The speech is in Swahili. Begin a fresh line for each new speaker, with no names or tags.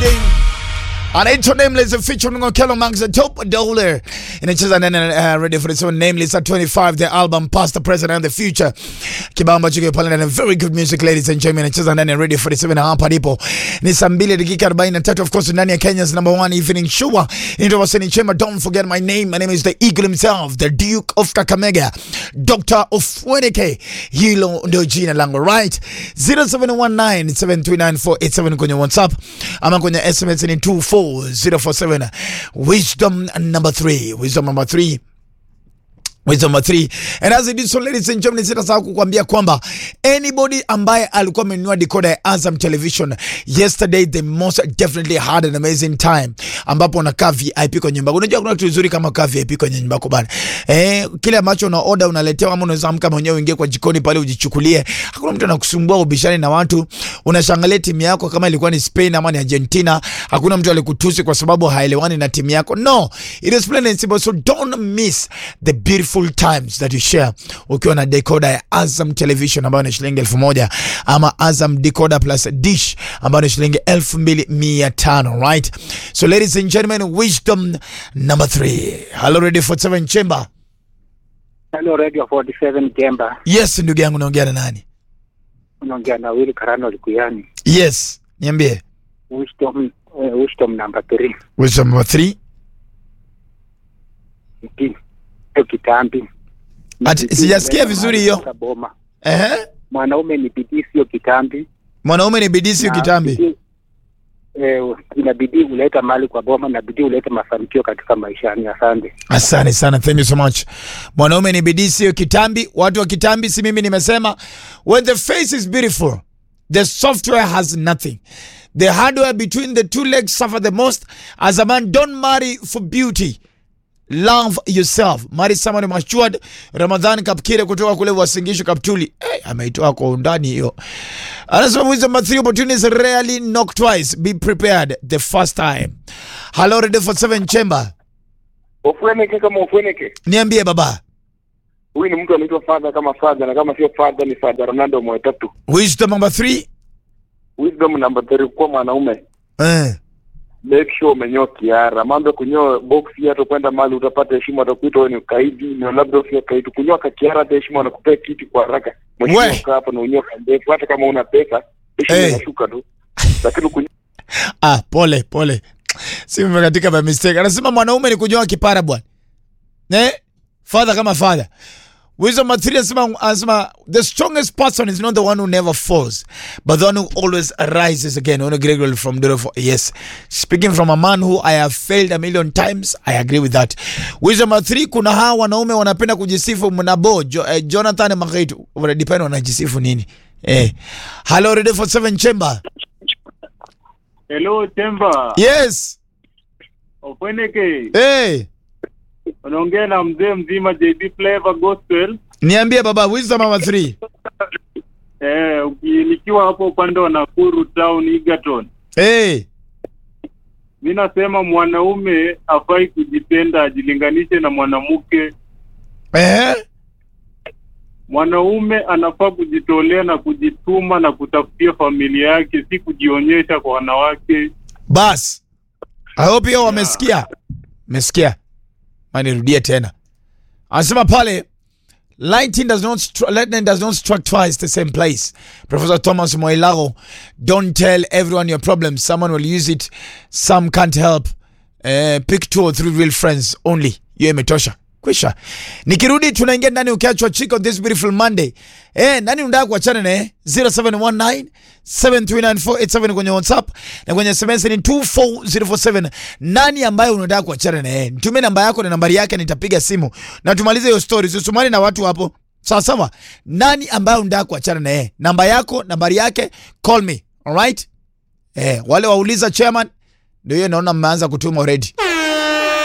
Friday. anaitwa Nameless featuring Okello Max the top dollar inacheza nene uh, ready for the seven Nameless at 25 the album past the present and the future kibao ambacho kiko pale na very good music ladies and gentlemen inacheza nene ready for the seven hapa ndipo ni saa 2 dakika 43 of course ndani ya Kenya's number one evening show into waseni chema don't forget my name my name is the eagle himself the duke of Kakamega Dr. Ofweneke hilo ndio jina langu right 0719739487 kwenye WhatsApp ama kwenye SMS ni 24047 wisdom number 3 wisdom number 3 Wisdom number three. And as it is so ladies and gentlemen, sitasahau kukwambia kwamba anybody ambaye alikuwa amenunua decoder ya Azam Television yesterday they most definitely had an amazing time, ambapo unakaa VIP kwenye nyumba. Unajua kuna kitu kizuri kama kaa VIP kwenye nyumba yako bana. Eh, kile ambacho una order unaletewa, ama unaweza amka mwenyewe uingie kwa jikoni pale ujichukulie. Hakuna mtu anakusumbua ubishani na watu. Unashangalia timu yako kama ilikuwa ni Spain ama ni Argentina. Hakuna mtu alikutusi kwa sababu haelewani na timu yako. No, it is plain and simple. So don't miss the beautiful times that you share ukiwa na decoder ya Azam Television ambayo ni shilingi elfu moja ama Azam decoder plus dish ambayo ni shilingi elfu mbili mia tano right? So ladies and gentlemen, wisdom number three. Hello, ready for seven chamber.
Hello Radio 47 Jemba,
Yes, ndugu yangu, naongea na nani?
unaongea na Willy Karano Likuyani.
Yes, niambie.
Wisdom, uh, wisdom number 3
Wisdom number three.
Mti sio kitambi.
Ati,
Bidii
sijasikia
huleta
vizuri
mahali
hiyo.
katika Boma.
Ehe.
Mwanaume ni bidii, sio kitambi.
Mwanaume ni bidii sio
Na
kitambi.
bidii, Eh, ina bidii huleta mali kwa boma na bidii huleta mafanikio katika maishani. Asante.
Asante sana, thank you so much. Mwanaume ni bidii sio kitambi. Watu wa kitambi, si mimi nimesema, when the face is beautiful, the software has nothing. The hardware between the two legs suffer the most. As a man, don't marry for beauty. Love yourself. Marry someone matured. Ramadhan Kapkire kutoka kule Wasingishu Kaptuli. Hey, ameitoa kwa undani hiyo. Anasema wisdom number three opportunities rarely knock twice. Be prepared the first time. Hello, ready for seven chamber.
Ufweneke kama ufweneke.
Niambie baba.
Huyu ni mtu anaitwa father kama father na kama sio father ni father Ronaldo Mwetatu.
Wisdom number three.
Wisdom number 3 kwa mwanaume.
Eh.
Make sure umenyoa kiara. Mambo ya kunyoa box hata kwenda mahali utapata heshima atakuita wewe ni ukaidi na labda usio kaidi. Kunyoa kakiara hata heshima wanakupea kiti kwa haraka.
We.
Mwisho kaa hapo na unyoa kandefu hata kama una pesa heshima
Eh.
inashuka tu. Lakini kunyoa
Ah, pole pole. Si katika by mistake. Anasema mwanaume ni kunyoa kipara bwana. Eh? Father kama father. Wisdom number three anasema, anasema the strongest person is not the one who never falls, but the one who always rises again. Ono Gregory from Dorofo. Yes. Speaking from a man who I have failed a million times, I agree with that. Wisdom number three, kuna hawa wanaume wanapenda kujisifu mnabo jo, eh, Jonathan Makaitu. Wanadepend wanajisifu nini? Eh. Hello, ready for seven chamber.
Hello Temba,
Yes.
Ofweneke,
Hey.
unaongea na mzee mzima JB Flavor Gospel.
Niambie baba, wisdom number three.
Eh, uki- nikiwa hapo upande wa Nakuru town Egerton.
Hey.
Mi nasema mwanaume afai kujipenda ajilinganishe na mwanamke.
Eh?
Mwanaume anafaa kujitolea na kujituma na kutafutia familia yake, si kujionyesha kwa wanawake.
Bas. I hope hiyo wamesikia. Mesikia. Manirudie tena. Anasema pale lightning does not stri- lightning does not strike twice the same place. Professor Thomas Moilago, don't tell everyone your problems. Someone will use it. Some can't help. Uh, pick two or three real friends only. Hiyo imetosha. Kwisha. Nikirudi tunaingia ndani ukiachwa chiko this beautiful Monday. Eh, nani unataka kuachana naye? 0719 739 kwenye WhatsApp na kwenye SMS ni 24047. Nani ambaye unataka kuachana naye? Nitumie namba yako na nambari yake nitapiga simu. Na tumalize hiyo story. Usisumani na watu hapo. Sawa sawa. Nani ambaye unataka kuachana naye? Namba yako, nambari yake, call me. Alright? Eh, wale wauliza chairman ndio hiyo naona mmeanza kutuma already.